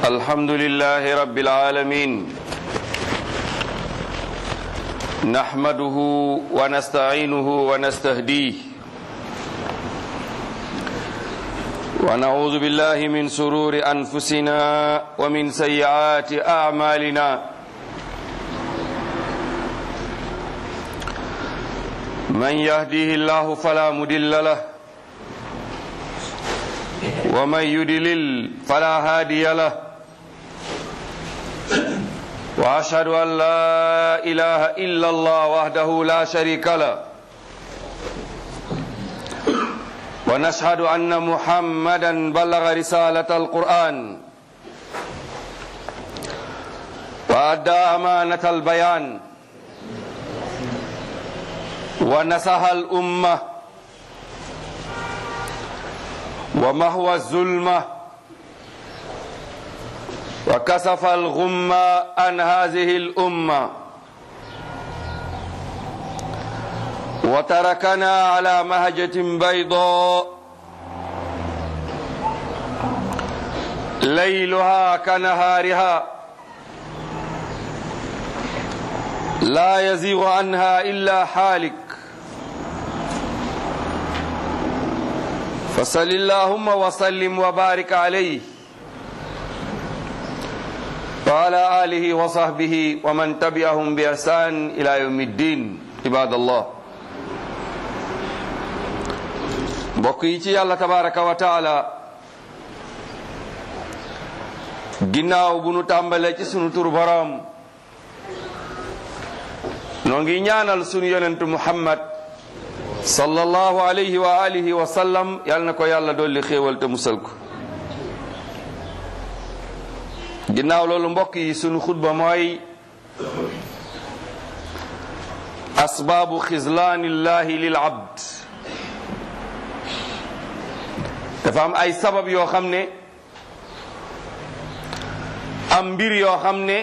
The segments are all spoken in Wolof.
الحمد لله رب العالمين نحمده ونستعينه ونستهديه ونعوذ بالله من سرور أنفسنا ومن سيئات أعمالنا من يهديه الله فلا مدل له ومن يدلل فلا هادي له واشهد ان لا اله الا الله وحده لا شريك له ونشهد ان محمدا بلغ رساله القران وادى امانه البيان ونصح الامه ومهوى الظلمة وكسف الغمة عن هذه الأمة وتركنا على مهجة بيضاء ليلها كنهارها لا يزيغ عنها إلا حالك فصل اللهم وسلم وبارك عليه وعلى آله وصحبه ومن تبعهم بإحسان إلى يوم الدين عباد الله mbokk yi ci yàlla tabaraka wa taala ginnaaw bu nu tàmbalee ci sunu tur boroom noo ngi ñaanal sunu yonentu muhammad sallallahu alayhi wa alihi wa sallam yal na ko yàlla dolli xéewal te musal ko ginnaaw loolu mbokk yi sunu xutba mooy asbaabu xizlaanillahi lil abd dafa am ay sabab yoo xam ne am mbir yoo xam ne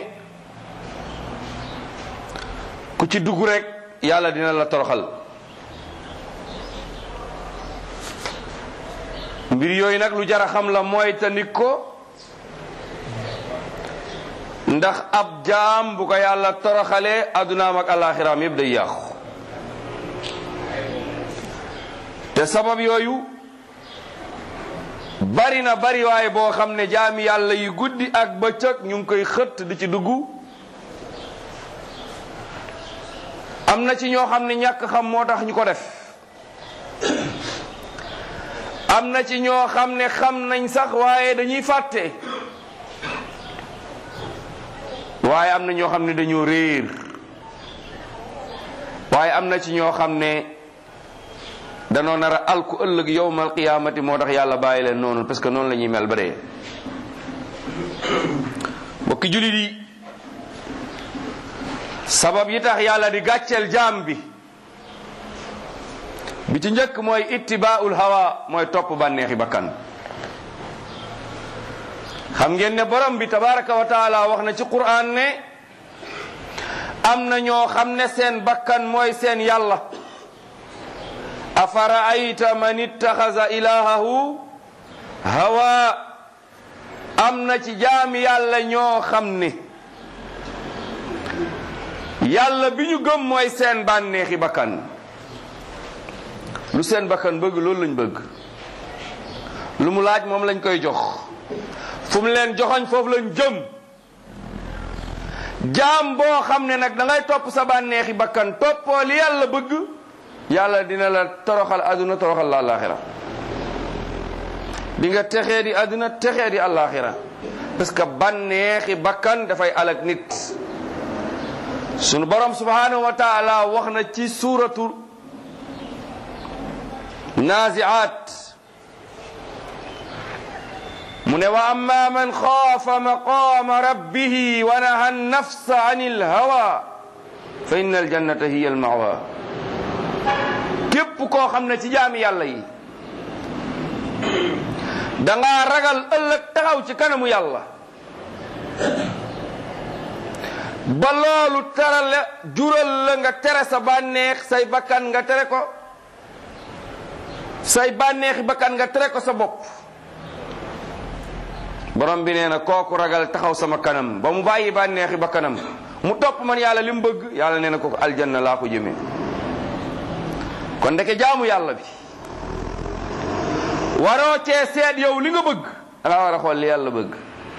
ku ci dugg rek yàlla dina la toroxal mbir yooyu nag lu jara xam la mooy tandik ko ndax ab jaam bu ko yàlla toroxalee addunaam ak alaxiraam yëpp day yàqu te sabab yooyu bari na bari waaye boo xam ne jaami yàlla yi guddi ak bëccëg ñu ngi koy xëtt di ci dugg am na ci ñoo xam ne ñàkk xam moo tax ñu ko def am na ci ñoo xam ne xam nañ sax waaye dañuy fàtte waaye am na ñoo xam ne dañoo réer waaye am na ci ñoo xam ne danoo nar a alku ëllëg yowmal qiyaamati moo tax yàlla bàyyi leen noonu parce que noonu la ñuy mel ba dee mbokki jullit yi sabab yi tax yàlla di gàcceel jaam bi bi ci njëkk mooy ittibaaul hawa mooy topp bànneexi bakkan xam ngeen ne borom bi tabaraka wa taala wax na ci qur'an ne am na ñoo xam ne seen bakkan mooy seen yàlla afara ayta man ittaxaza ilahahu hawa am na ci jaami yàlla ñoo xam ne yàlla bi ñu gëm mooy seen bànneexi bakkan lu seen bakkan bëgg loolu lañ bëgg lu mu laaj moom lañ koy jox fu mu leen joxoñ foofu lañ jëm jaam boo xam ne nag da ngay topp sa bànneexi bakkan toppoo li yàlla bëgg yàlla dina la toroxal àdduna toroxal la àllaaxira di nga texee di àdduna texee di àllaaxira parce que bànneexi bakkan dafay alak nit sunu borom subhanahu wa taala wax na ci suuratu naziat mu ne wa amma man xaafa maqama rabbihi wa naha nafsa an ilhawa fa inna aljannata hiya almawa képp koo xam ne ci jaami yàlla yi dangaa ragal ëllëg taxaw ci kanamu yàlla ba loolu teral la jural la nga tere sa bànneex say bakkan nga tere ko say bànneexi bakkan nga tere ko sa bopp borom bi nee na kooku ragal taxaw sama kanam ba mu bàyyi bànneexi ba kanam mu topp man yàlla li mu bëgg yàlla nee na kooku aljanna laa ko jëmee kon ndeke jaamu yàlla bi waroo cee seet yow li nga bëgg da nga war a xool li yàlla bëgg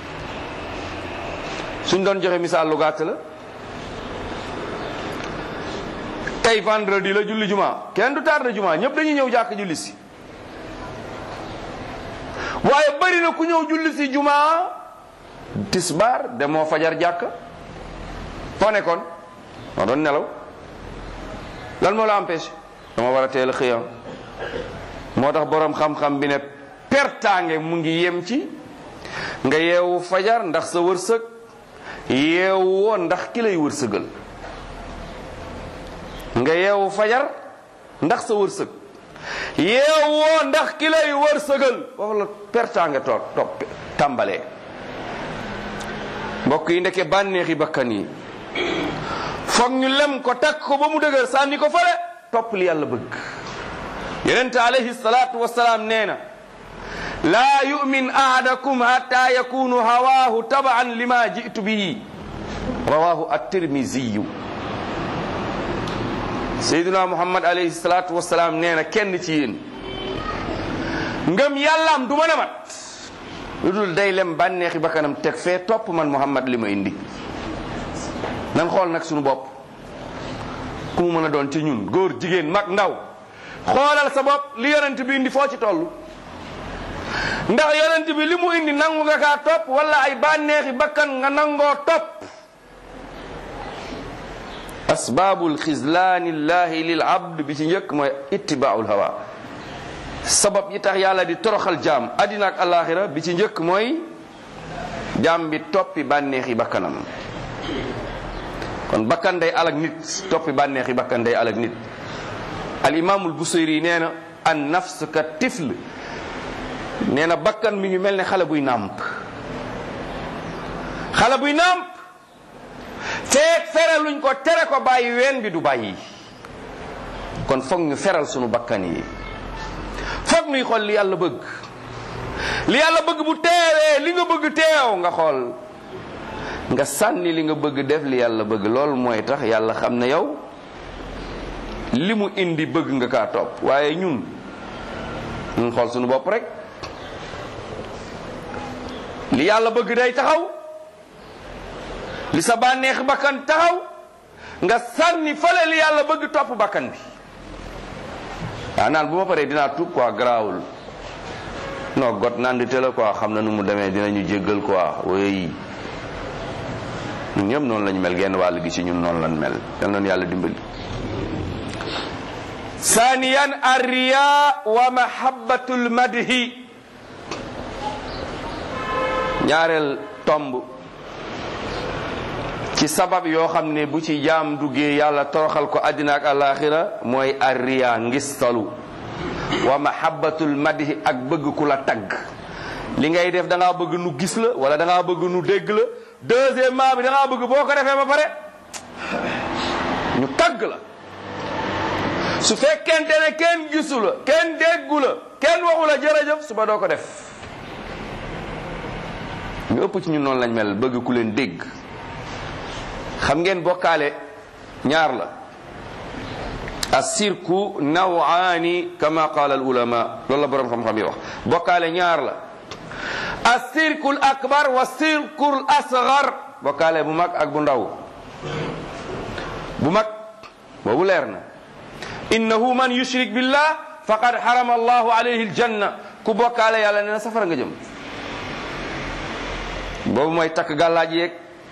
suñ doon joxe misaal lu gàtt la tey vendredi la julli juma kenn du tardé juma ñëpp dañuy ñëw jàkk julli si waaye bari na ku ñëw julli si juma tisbaar demoo fajar jàkk foo nekkoon moo doon nelaw lan moo la empêché dama war a teel a xëyam moo tax boroom xam-xam bi ne pertaange mu ngi yem ci nga yeewu fajar ndax sa wërsëg yeewu woo ndax ki lay wërsëgal nga yeewu fajar ndax sa wërsëg yeewu woo ndax ki lay wërsëgal foofu la pertaange toog topp tàmbalee mbokk yi ndeke bànneexi bakkan yi foog ñu lem ko takk ko ba mu dëgër sànni ko fale topp li yàlla bëgg yonente alayhi salaatu wasalaam nee na laa yumin ahadakum hatta yakunu hawaahu tabaan lima jitu bihi rawahu at-tirmiziyu sayyiduna muhammad alayhi salaatu wasalaam nee na kenn ci yéen ngëm yàllaam du mën a mat lu dul day lem bànneexi bakkanam teg fee topp man muhammad li ma indi nan xool nag sunu bopp ku mu mën a doon ci ñun góor jigéen mag ndaw xoolal sa bopp li yonent bi indi foo ci toll ndax yonent bi li mu indi nangu nga kaa topp wala ay bànneexi bakkan nga nangoo topp asbaabul xislaani llahi lil abd bi ci njëkk mooy ittibaaul hawa sabab yi tax yàlla di toroxal jaam addina ak alaxira bi ci njëkk mooy jaam bi toppi bànneexi bakkanam kon bakkan day alag nit toppi bànneexi bakkan day alag nit al imaamul busayri nee na an nafs ka tifl nee na bakkan mi ngi mel ne xale buy nàmp xale buy nàmp feek feraluñ ko tere ko bàyyi ween bi du bàyyi kon foog ñu feral sunu bakkan yi foog ñuy xool li yàlla bëgg li yàlla bëgg bu teewee li nga bëgg teew nga xool nga sànni li nga bëgg def li yàlla bëgg loolu mooy tax yàlla xam ne yow li mu indi bëgg nga kaa topp waaye ñun ñun xool suñu bopp rek li yàlla bëgg day taxaw li sa bànneex bakkan taxaw nga sànni fale li yàlla bëgg topp bakkan bi waaw naan bu ma paree dinaa tuub quoi garaawul non got naan di teel quoi xam na nu mu demee dinañu jéggal quoi oui ñun ñëpp noonu lañu mel genn wàll gi ci ñun noonu lañ mel yal nañu yàlla dimbali. saaniyan arriya wa mahabbatul madhi ñaareel tomb ci sabab yoo xam ne bu ci jaam duggee yàlla toroxal ko àddina ak alaxira mooy arriya ngistalu wa mahabbatul madhi ak bëgg ku la tagg li ngay def da ngaa bëgg nu gis la wala da ngaa bëgg nu dégg la deuxièmement bi da ngaa bëgg boo ko defee ba pare ñu tagg la su fekkente ne kenn gisu la kenn déggu la kenn waxu la jërëjëf suba doo ko def ñu ëpp ci ñun noonu lañ mel bëgg ku leen dégg xam ngeen bokkaale ñaar la assirku nawaani kama qaala al ulama loolu la boroom xam-xam yi wax bokkaale ñaar la assirku l akbar wa sirku l asgar bokkaale bu mag ak bu ndaw bu mag boobu leer na innahu man yushrik billah faqad harama allahu alayhi aljanna ku bokkaale yàlla nee na safara nga jëm boobu mooy takk gàllaaj yeeg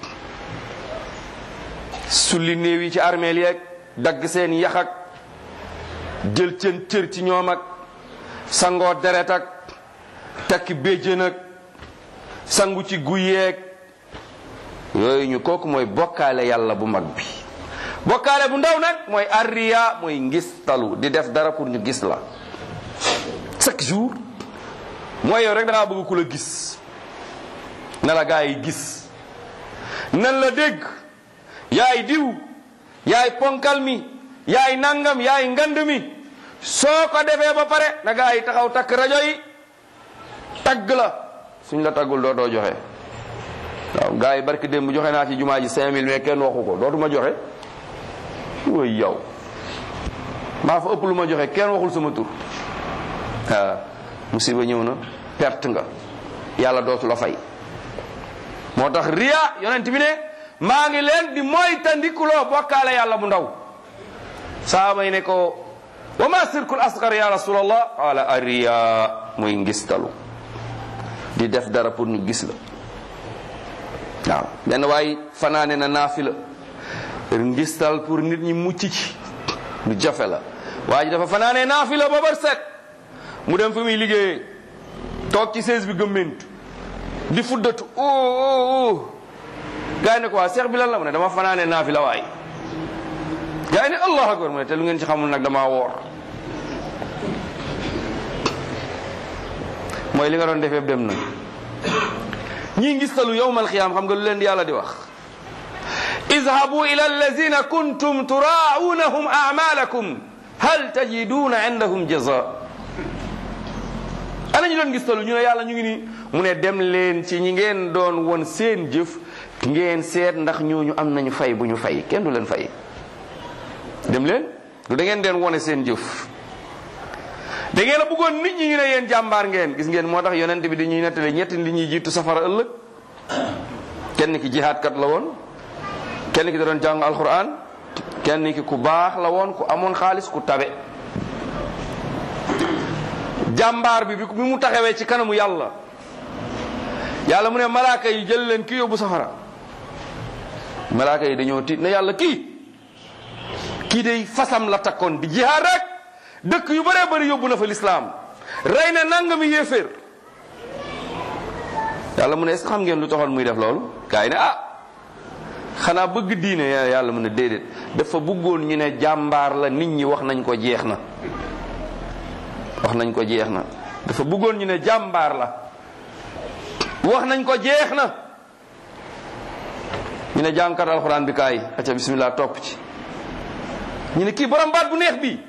sulli néew yi ci armeel yeeg dagg seen yax ak jël seen cër ci ñoom ak sangoo deret ak takki béjjën ak sangu ci guy yeeg yooyu ñu kooku mooy bokkaale yàlla bu mag bi bokkaale bu ndaw nag mooy arriya mooy ngistalu di def dara pour ñu gis la chaque jour mooy yow rek da ngaa bëgg ku la gis na la gaa yi gis nan la dégg yaay diw yaay ponkal mi yaay nangam yaay ngand mi soo ko defee ba pare na gaa yi taxaw takk rajo yi tagg la suñ la taggul dootoo joxe waaw gars yi barki démb joxe naa ci jumaa ji 5000 mais kenn waxu ko dootuma joxe woy yow maa fa ëpp lu ma joxe kenn waxul sama tur waaw musiba ñëw na perte nga yàlla dootu la fay moo tax riya yonent bi ne maa ngi leen di moytandikuloo bokkaale yàlla bu ndaw saaba yi ne ko wa ma sirkul asgar ya rasulallah qaala ariya muy ngistalu di def dara pour ñu gis la waaw benn waay fanaane na naafila ngistal pour nit ñi mucc ci lu jafe la waa ji dafa fanaane naafila ba bar set mu dem fi muy liggéeyee toog ci sees bi gëmmentu di fuddatu o o o gaa yi ne ko waa seex bi lan la mu ne dama fanaane naafila waay gaa yi ne allah akbar mu ne te lu ngeen ci xamul nag damaa woor mooy li nga doon defee dem na ñii ngistalu yowmal xiyaam xam nga lu leen di yàlla di wax izhabu ila allazina kuntum turaunahum amalakum hal tajiduna indahum jaza ana ñu doon ngistalu ñu ne yàlla ñu ngi nii mu ne dem leen ci ñi ngeen doon won seen jëf ngeen seet ndax ñooñu am nañu fay bu ñu fay kenn du leen fay dem leen du da ngeen deen wone seen jëf da ngeen a bëggoon nit ñi ñu ne yéen jàmbaar ngeen gis ngeen moo tax yonent bi dañuy nettali ñetti li ñuy jiitu safara ëllëg kenn ki jihaadkat la woon kenn ki da doon jàng alquran kenn ki ku baax la woon ku amoon xaalis ku tabe jàmbaar bi bi mu taxawee ci kanamu yàlla yàlla mu ne malaaka yi jël leen ki yóbbu safara malaaka yi dañoo tiit ne yàlla kii kii day fasam la takkoon di jihaad rek dëkk yu bëree bëri yóbbu na fa lislaam rey na nangami yéeféer yàlla mu ne est-ce que xam ngeen lu taxoon muy def loolu gaa yi ne ah xanaa bëgg diine yàlla mu ne déedéet dafa bëggoon ñu ne jàmbaar la nit ñi wax nañ ko jeex na wax nañ ko jeex na dafa bëggoon ñu ne jàmbaar la wax nañ ko jeex na ñu ne jàngkat alxuraan bi kaay acca bismillah topp ci ñu ne kii borom baat bu neex bi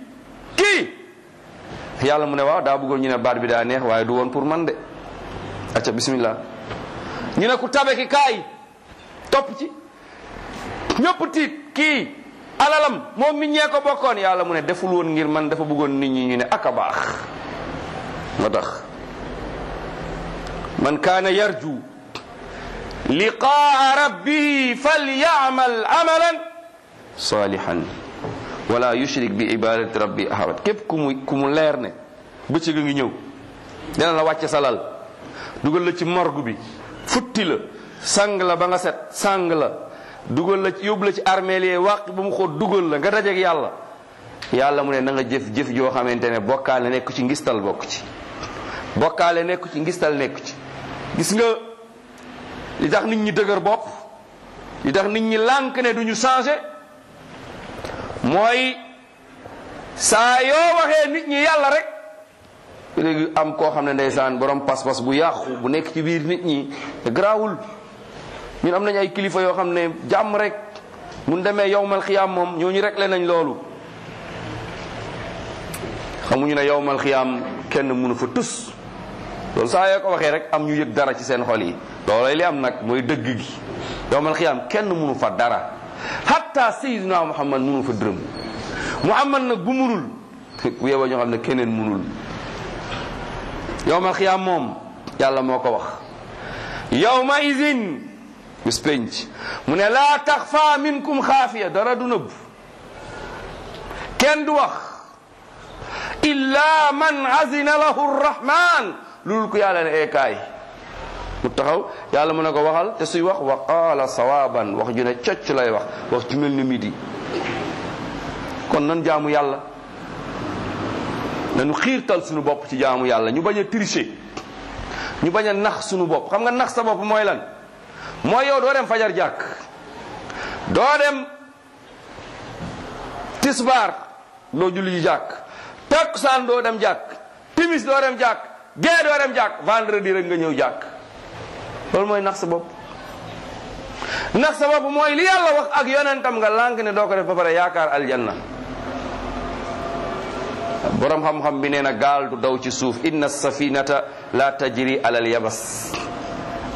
kii yàlla mu ne waaw daa bëggoon ñu ne baat bi daa neex waaye du woon pour man de acca bismillah ñu ne ku tabe ki kaay topp ci ñëpp tiit kii alalam moom mi ñee ko bokkoon yàlla mu ne deful woon ngir man dafa bëggoon nit ñi ñu ne aka baax moo tax man kaana yarju liqaa rabbihi falyamal amalan salihan wala yushrik bi ibadati rabbi ahad képp ku mu ku mu leer ne bëccëg a ngi ñëw dina la wàcce sa lal dugal la ci morgue bi futti la sang la ba nga set sang la dugal la ci yóbbu la ci armeel yi wàq ba mu xóot dugal la nga dajeeg yàlla yàlla mu ne na nga jëf jëf joo xamante ne bokkaale nekk ci ngistal bokk ci bokkaale nekk ci ngistal nekk ci gis nga li tax nit ñi dëgër bopp li tax nit ñi lànk ne duñu changé mooy saa yoo waxee nit ñi yàlla rek léegi am koo xam ne ndeysaan borom pas-pas bu yàqu bu nekk ci biir nit ñi te garaawul ñun am nañ ay kilifa yoo xam ne jàmm rek mun demee yowmal xiyaam moom ñooñu réglé nañ loolu xamuñu ne yowmal xiyaam kenn mënu fa tus loolu saa yoo ko waxee rek am ñu yëg dara ci seen xol yi loolay li am nag mooy dëgg gi yowmal xiyaam kenn mënu fa dara hatta sayyidina muhammad mënu fa dërëm muhammad nag bu munul bu yeboo ñoo xam ne keneen munul yowmal xiyaam moom yàlla moo ko wax yowma izin bis penc mu ne laa taxfa minkum xaafiya dara du nëbb kenn du wax illa man azina lahu rrahman loolu ko yàlla ne eekaay mu taxaw yàlla mu ne ko waxal te suy wax wa qaala sawaban wax ju ne cocc lay wax wax ju mel ni midi kon nan jaamu yàlla nanu xiirtal suñu bopp ci jaamu yàlla ñu bañ a tricher ñu bañ a nax suñu bopp xam nga nax sa bopp mooy lan mooy yow doo dem fajar jàkk doo dem tisbaar doo julli ji jàkk takkusaan doo dem jàkk timis doo dem jàkk gee doo dem jàkk vendredi rek nga ñëw jàkk loolu mooy nax sa bopp nax sa bopp mooy li yàlla wax ak yonentam nga lànk ne doo ko def ba pare yaakaar aljanna borom xam-xam bi nee na gaal du daw ci suuf inna safinata la tajri alal yabas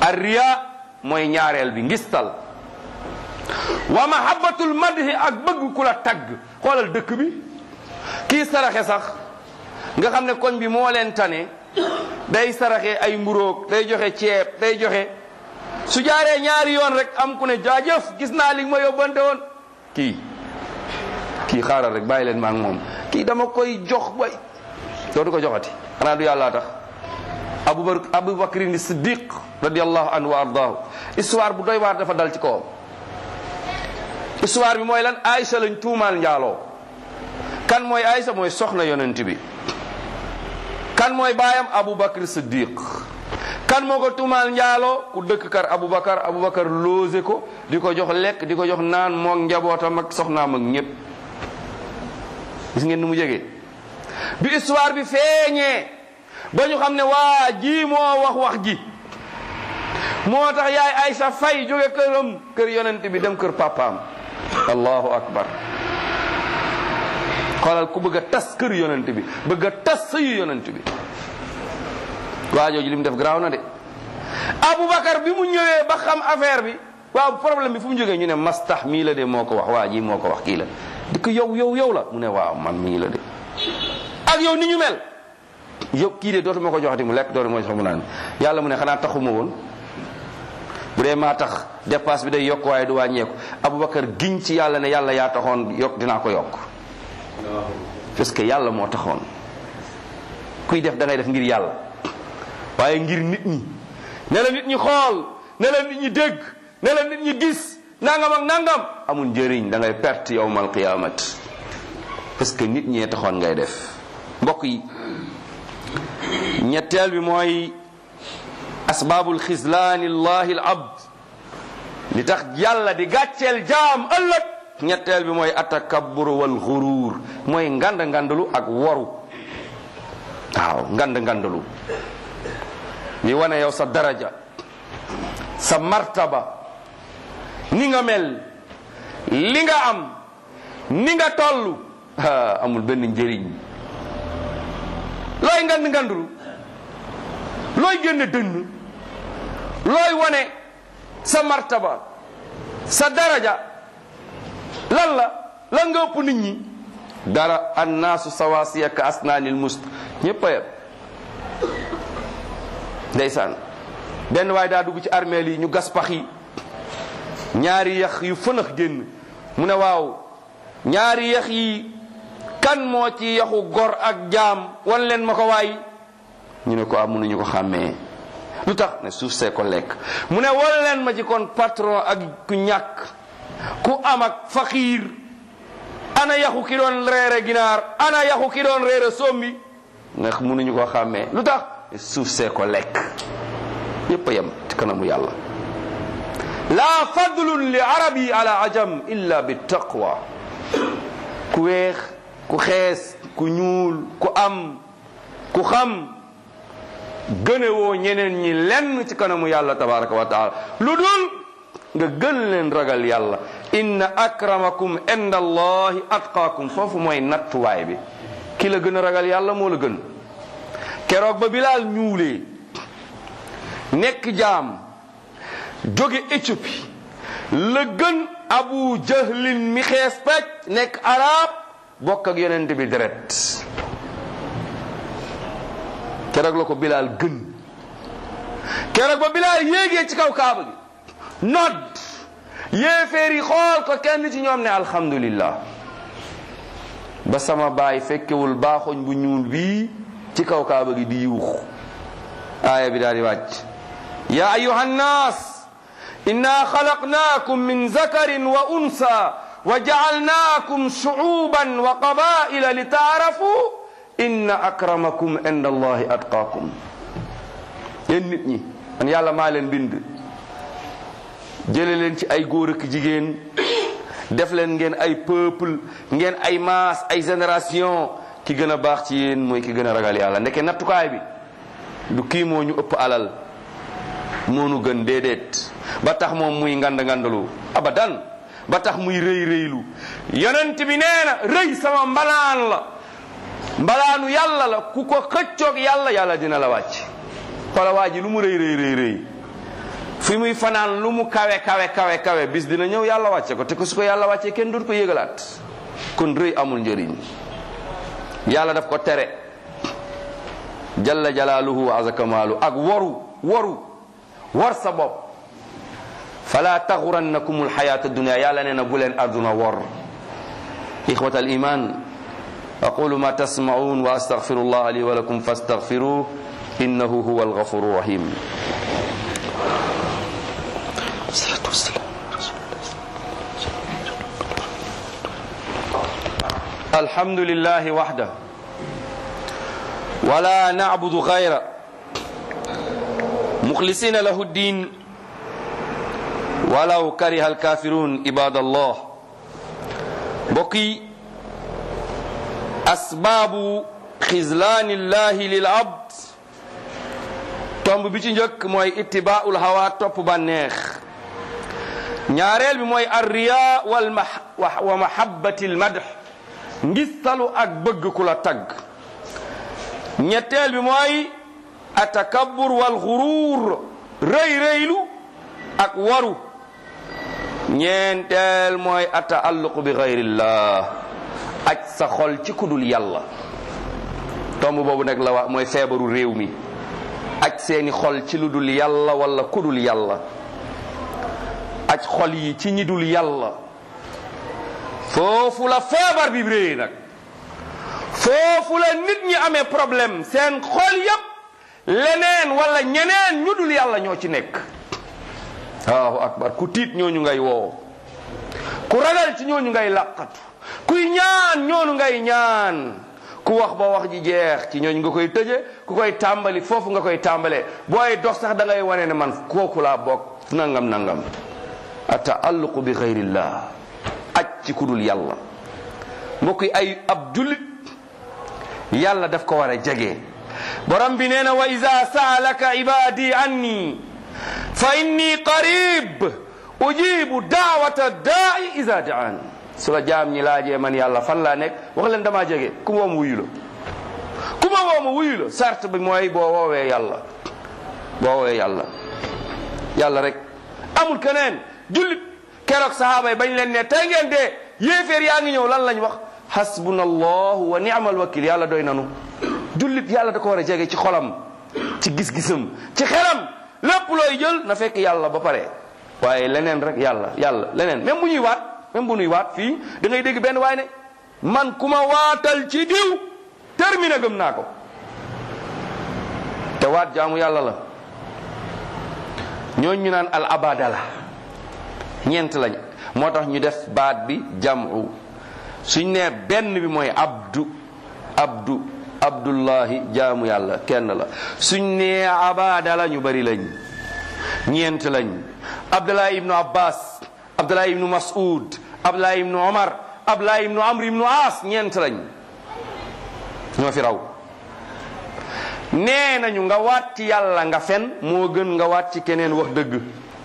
arriya mooy ñaareel bi ngistal wa mahabbatul madhi ak bëgg ku la tagg xoolal dëkk bi kii saraxe sax nga xam ne koñ bi moo leen tane day saraxe ay mburoog day joxe ceeb day joxe su jaaree ñaari yoon rek am ku ne jaajëf gis naa li ma yóbbante woon kii kii xaaral rek bàyyi leen maa ngi moom kii dama koy jox bay dootu ko joxati xanaa du yàllaa tax abubakar abubakrin siddiq radiallahu anhu wa ardaahu histoire bu doy waar dafa dal ci kawam histoire bi mooy lan Aïcha lañ tuumaal njaaloo kan mooy Aïcha mooy soxna yonent bi kan mooy baayam abubakar siddiq kan moo ko tuumaal njaaloo ku dëkk kar abubakar abubakar loose ko di ko jox lekk di ko jox naan moog njabootam ak soxnaam ak ñépp gis ngeen ni mu jege bi histoire bi feeñee ba ñu xam ne waa ji moo wax wax ji moo tax yaay Aysa fay jóge këram kër yonent bi dem kër papaam allahu akbar xoolal ku bëgg a tas kër yonent bi bëgg a tas sëyu yonent bi waa jooju li mu def garaaw na de Aboubacar bi mu ñëwee ba xam affaire bi waaw problème bi fu mu jógee ñu ne mastax mii la de moo ko wax waa ji moo ko wax kii la di ko yow yow yow la mu ne waaw man mii la de ak yow ni ñu mel yow kii de dootuma ko joxati mu lekk dootu moo jox mu naan yàlla mu ne xanaa taxuma woon bu dee maa tax dépasse bi day yokk waaye du wàññeeku Aboubacar giñ ci yàlla ne yàlla yaa taxoon yokk dinaa ko yokk parce que yàlla moo taxoon kuy def da ngay def ngir yàlla waaye ngir nit ñi ne la nit ñi xool ne la nit ñi dégg ne la nit ñi gis nangam ak nangam amul njëriñ da ngay perte yawmal qiyamat parce que nit ñee taxoon ngay def mbokk yi ñetteel bi mooy asbaabul xislaani llahi al abd li tax yàlla di gàcceel jaam ëllëg ñetteel bi mooy atakabbur wal xuruur mooy ngand ngandalu ak woru waaw ngand ngandalu ni wane yow sa daraja sa martaba ni nga mel li nga am ni nga toll amul benn njëriñ looy ngand ngandulu looy génne dënn looy wane sa martaba sa daraja lan la lan nga ëpp nit ñi dara annaasu sawaasiya ka asnaanil must ñëpp a yem ndeysaan benn waaye daa dugg ci armeel yi ñu gas pax yi ñaari yax yu fënax génn mu ne waaw ñaari yax yi kan moo ci yaxu gor ak jaam wan leen ma ko waay ñu ne ko am mënuñu ko xàmmee lu tax ne suuf see ko lekk mu ne wan leen ma ci kon patron ak ku ñàkk ku am ak faqiir ana yaxu ki doon reere ginaar ana yaxu ki doon reere sombi nga mënuñu ko xàmmee lu tax suuf see ko lekk yépp a yem ci kanamu yàlla laa fadlun li arabi ala ajam illa bi taqwa ku weex ku xees ku ñuul ku am ku xam gënewoo ñeneen ñi lenn ci kanamu yàlla tabaraka wa taala lu dul nga gën leen ragal yàlla inna akramakum inda allahi atqaakum foofu mooy nattuwaay bi ki la gën a ragal yàlla moo la gën keroog ba bilaal ñuulee nekk jaam jóge Éthiopie la gën abu jahlin mi xees pecc nekk arab bokk ak yonent bi deret keroog la ko bilaal gën keroog ba bilaal yéegee ci kaw kaaba gi nodd yéeféer yi xool ko kenn ci ñoom ne alhamdulillah ba sama baay fekkewul baaxoñ bu ñuul bii ci kaw kaaba gi di yuux aaya bi daal di wàcc ya ayuha nnaas inna xalaqnaakum min zakarin wa unsa wa jacalnaakum shucuuban wa qabaila li taarafu inna akramakum inda allahi atqaakum yéen nit ñi man yàlla maa leen bind jële leen ci ay góor ak jigéen def leen ngeen ay peuple ngeen ay maas ay génération ki gën a baax ci yéen mooy ki gën a ragal yàlla ndeke nattukaay bi du kii moo ñu ëpp alal moo nu gën déedéet ba tax moom muy ngand ngandalu abadan ba tax muy rëy rëylu yonent bi nee na rëy sama mbalaan la mbalaanu yàlla la ku ko xëccoog yàlla yàlla dina la wàcc xoola waa ji lu mu rëy rëy rëy rëy fi muy fanaan lu mu kawe kawe kawe kawe bis dina ñëw yàlla wàcce ko te ko su ko yàlla wàccee kenn dootu ko yëgalaat kon rëy amul njëriñ yàlla daf ko tere jalla jalaaluhu wa azakamaalu ak waru waru war sa bopp fala taxurannakum alxayaata dunia yàlla nee na bu leen àdduna wor ixwat al iman aqulu ma tasmaun wa astaghfiru allah li wa lakum fastaghfiruh innahu huwa alghafuru rahim الحمد لله وحده ولا نعبد غيره مخلصين له الدين ولو كره الكافرون عباد الله بقي أسباب خذلان الله للعبد tomb bi ci njëkk mooy ittibaaul hawa topp bànneex ñaareel bi mooy arriya wal wa mahabbati al madh ngistalu ak bëgg ku la tagg ñetteel bi mooy atakabbur wal xuruur rëy rëylu ak waru ñeenteel mooy ataalluq bi xayrillah aj sa xol ci kudul yàlla tomb boobu nag la wax mooy feebaru réew mi aj seeni xol ci lu dul yàlla wala kudul yàlla aj xol yi ci ñi dul yàlla foofu la feebar bi réy nag foofu la nit ñi amee problème seen xol yépp leneen wala ñeneen ñu dul yàlla ñoo ci nekk waaw akbar ku tiit ñooñu ngay woo ku ragal ci ñooñu ngay làqatu kuy ñaan ñoonu ngay ñaan ku wax ba wax ji jeex ci ñooñu nga koy tëje ku koy tàmbali foofu nga koy tàmbalee booy dox sax da ngay wane ne man kooku laa bokk nangam nangam ataalluqu bi xayrillah aj ci kudul yàlla mbokk yi ay ab jullit yàlla daf ko war a jege borom bi nee na wa ida saalaka ibadi anni fa inni qarib ujibu daawata daai ida daan su la jaam ñi laajee man yàlla fan laa nekk wax leen damaa jege ku ma woom wuyu la ku ma wooma wuyu la sart bi mooy boo woowee yàlla boo woowee yàlla yàlla rek amul keneen jullit keroog sahaaba yi bañ leen ne tey ngeen dee yéeféer yaa ngi ñëw lan lañ wax hasbuna allahu wa ni'mal wakil yàlla doy nanu jullit yàlla da ko war a jege ci xolam ci gis-gisam ci xelam lépp looy jël na fekk yàlla ba pare waaye leneen rek yàlla yàlla leneen même bu ñuy waat même bu ñuy waat fii da ngay dégg benn waaye ne man ku ma waatal ci diw terminé gëm naa ko te waat jaamu yàlla la ñooñ ñu naan al abada la ñeent lañ moo tax ñu def baat bi jamu suñ nee benn bi mooy abdu abdu abdullahi jaamu yàlla kenn la suñ nee abada la ñu bari lañ ñeent lañ abdullahi ibnu abbas abdullahi ibnu mas'ud abdullahi ibnu omar abdullahi ibnu amr ibnu as ñeent lañ ñoo fi raw nee nañu nga waat ci yàlla nga fen moo gën nga waat ci keneen wax dëgg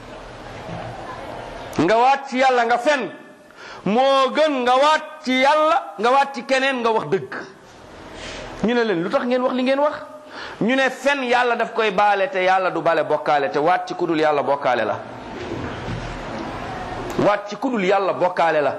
nga waat ci yàlla nga fen moo gën nga waat ci yàlla nga waat ci keneen nga wax dëgg ñu ne leen lu tax ngeen wax li ngeen wax ñu ne fen yàlla daf koy baale te yàlla du bale bokkaale te waat ci kudul yàlla bokkaale la waat ci kudul yàlla bokkaale la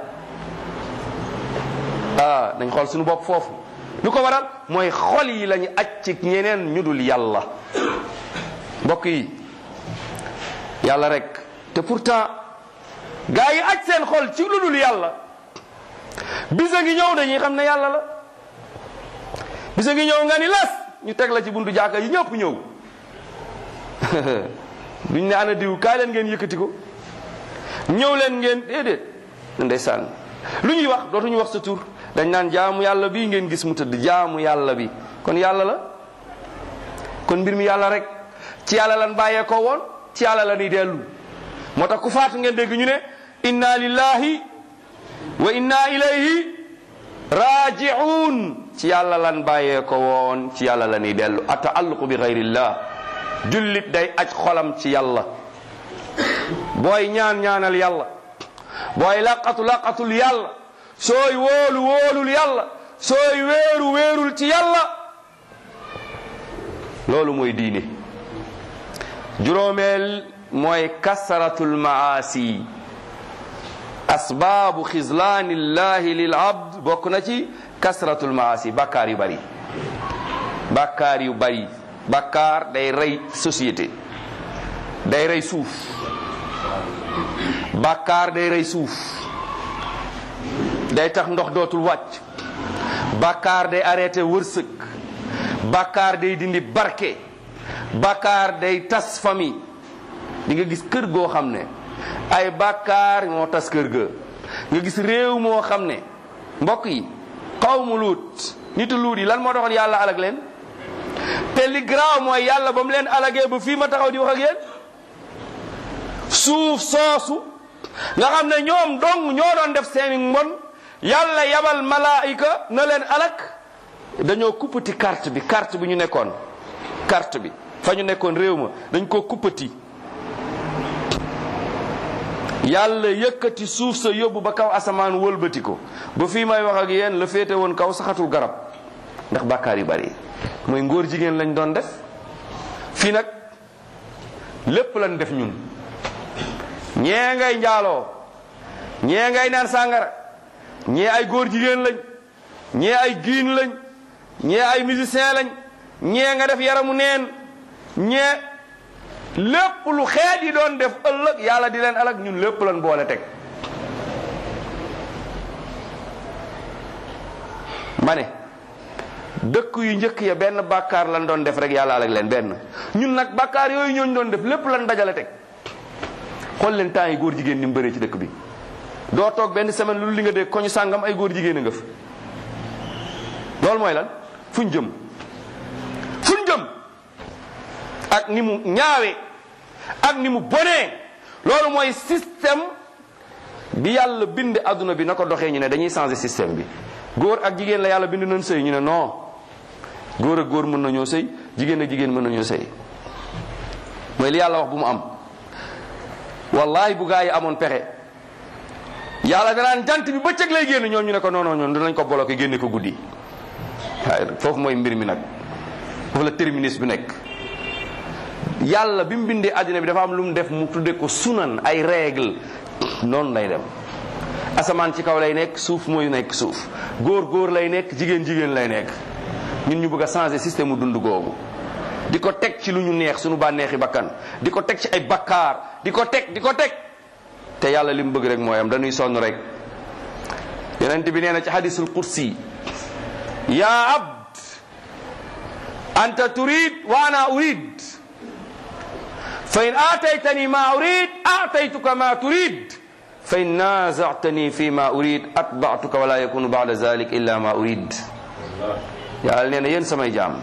ah dañ xool suñu bopp foofu lu ko waral mooy xol yi lañu aj ci ñeneen ñu dul yàlla mbokk yi yàlla rek te pourtant gaa yi aj seen xol ci lu dul yàlla bisa ngi ñëw dañuy xam ne yàlla la bisa ngi ñëw nga ni las ñu teg la ci buntu jàkka yi ñëpp ñëw duñ ne ana diw kaay leen ngeen yëkkati ko ñëw leen ngeen déedéet ndeysaan lu ñuy wax dootuñu wax sa tur dañ naan jaamu yàlla bii ngeen gis mu tëdd jaamu yàlla bi kon yàlla la kon mbir mi yàlla rek ci yàlla lan bàyyee ko woon ci yàlla la ñuy dellu moo tax ku faatu ngeen dégg ñu ne inna lillahi wa inna ilayhi raji'un ci yàlla lan bàyyee ko woon ci yàlla la ñuy dellu ataalluqu bi gayrillah jullit day aj xolam ci yàlla booy ñaan ñaanal yàlla booy laqatu laqatul yàlla sooy wóolu wóolul yàlla sooy wéeru wéerul ci yàlla loolu mooy diine juróomeel mooy kasratul maasi asbaabu xislaanillahi lil abd bokk na ci kasratul maasi bàkkaar yu bari bàkkaar yu bari bàkkaar day rey société day rey suuf bàkkaar day rey suuf day tax ndox dootul wàcc bàkkaar day arrêté wërsëg bàkkaar day dindi barke bàkkaar day tas famille di nga gis kër goo xam ne ay bàkkaar moo tas kër ga nga gis réew moo xam ne mbokk yi xawmu luut nitu luut yi lan moo doxoon yàlla alag leen te li garaaw mooy yàlla ba mu leen alagee ba fii ma taxaw di wax ak yéen suuf soosu nga xam ne ñoom dong ñoo doon def seeni mbon yàlla yabal malaayika na leen alak dañoo kuppati carte bi carte bi ñu nekkoon carte bi fa ñu nekkoon réew ma dañ koo kuppati yàlla yëkkati suuf sa yóbbu ba kaw asamaan wëlbati ko ba fii may wax ak yéen la féete woon kaw saxatul garab ndax bàkkaar yu bari mooy ngóor jigéen lañ doon def fii nag lépp lañ def ñun ñee ngay njaaloo ñee ngay naan sàngara ñee ay góor jigéen lañ ñee ay giin lañ ñee ay musicien lañ ñee nga def yaramu neen ñee lépp lu xeet yi doon def ëllëg yàlla di leen alag ñun lépp lañ boole teg ma ne dëkk yu njëkk ya benn bàkkaar lañ doon def rek yàlla alag leen benn ñun nag bàkkaar yooyu ñooñu doon def lépp lañ dajale teg xool leen temps yi góor jigéen ni mu bëree ci dëkk bi doo toog benn semaine lu li nga dégg koñu sàngam ay góor jigéen a nga fa loolu mooy lan fuñ jëm fuñ jëm ak ni mu ñaawee ak ni mu bonee loolu mooy système bi yàlla bind adduna bi na ko doxee ñu ne dañuy changer système bi góor ak jigéen la yàlla bind nañ sëy ñu ne non góor ak góor mën nañoo sëy jigéen ak jigéen mën nañoo sëy mooy li yàlla wax bu mu am wallahi bu gaa yi amoon pexe yàlla danaan jant bi bëccëg lay génn ñoom ñu ne ko non non ñoom dinañ ko bloqué génne ko guddi waaye foofu mooy mbir mi nag foofu la terminus bi nekk yàlla bi mu bindee àddina bi dafa am lu mu def mu tudde ko sunan ay règle noonu lay dem asamaan ci kaw lay nekk suuf mooy nekk suuf góor góor lay nekk jigéen jigéen lay nekk ñun ñu bëgg a changer système mu dund googu di ko teg ci lu ñu neex suñu bànneexi bakkan di ko teg ci ay bakkaar di ko teg di ko teg te yàlla li mu bëgg rek mooy am dañuy sonn rek yonent bi nee na ci hadisul kursi ya abd anta turid wa ana urid fa in aataytani ma urid aataytuka ma turid fa in naazatani fi ma urid atbatuka wala yakunu bada zalik illa ma urid yàlla nee na yéen samay jaam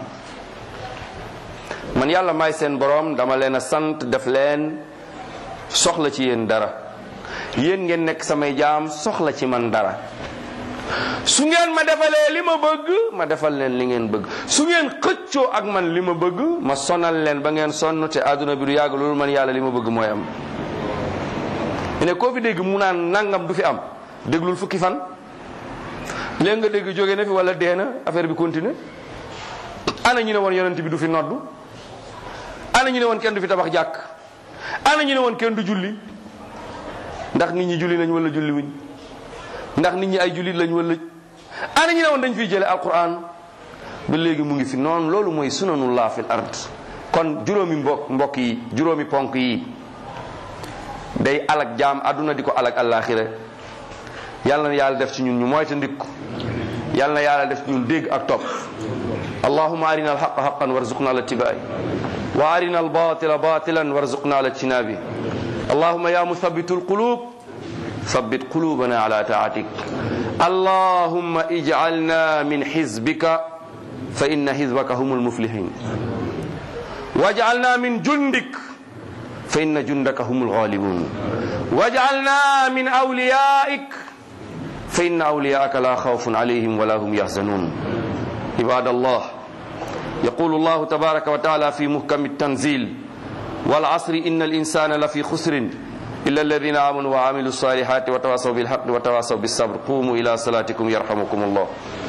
man yàlla may seen borom dama leen a sant def leen soxla ci yéen dara yéen ngeen nekk samay jaam soxla ci man dara su ngeen ma defalee li ma bëgg ma defal leen li ngeen bëgg su ngeen xëccoo ak man li ma bëgg ma sonal leen ba ngeen sonn te àdduna bi du yàgg loolu man yàlla li ma bëgg mooy am ne koo fi dégg mu naan nangam du fi am déglul fukki fan léegi nga dégg jóge na fi wala dee na affaire bi continue ana ñu ne woon yonent bi du fi noddu ana ñu ne woon kenn du fi tabax jàkk ana ñu ne woon kenn du julli ndax nit ñi julli lañ wala julli wuñ ndax nit ñi ay jullit lañ wala ana ñu ne woon dañ fiy jële alquran ba léegi mu ngi fi noonu loolu mooy sunanullah fil ard kon juróomi mbokk mbokk yi juróomi ponk yi day alag jaam àdduna di ko alag àllaaxira yàlla na yàlla def ci ñun ñu moyta ndikku yàlla na yàlla def ci ñun dégg ak topp allahuma arina alxaqa xaqan warzuqna ala tibaai wa arina albatila batilan warzuqna ala tinabi allahuma ya muthabitu alqulub ثبت قلوبنا على طاعتك اللهم اجعلنا من حزبك فإن حزبك هم المفلحين واجعلنا من جندك فإن جندك هم الغالبون واجعلنا من أوليائك فإن أولياءك لا خوف عليهم ولا هم يحزنون عباد الله يقول الله تبارك وتعالى في محكم التنزيل والعصر إن الإنسان لفي خسر إلا الذين آمنوا وعملوا الصالحات وتواصوا بالحق وتواصوا بالصبر قوموا إلى صلاتكم يرحمكم الله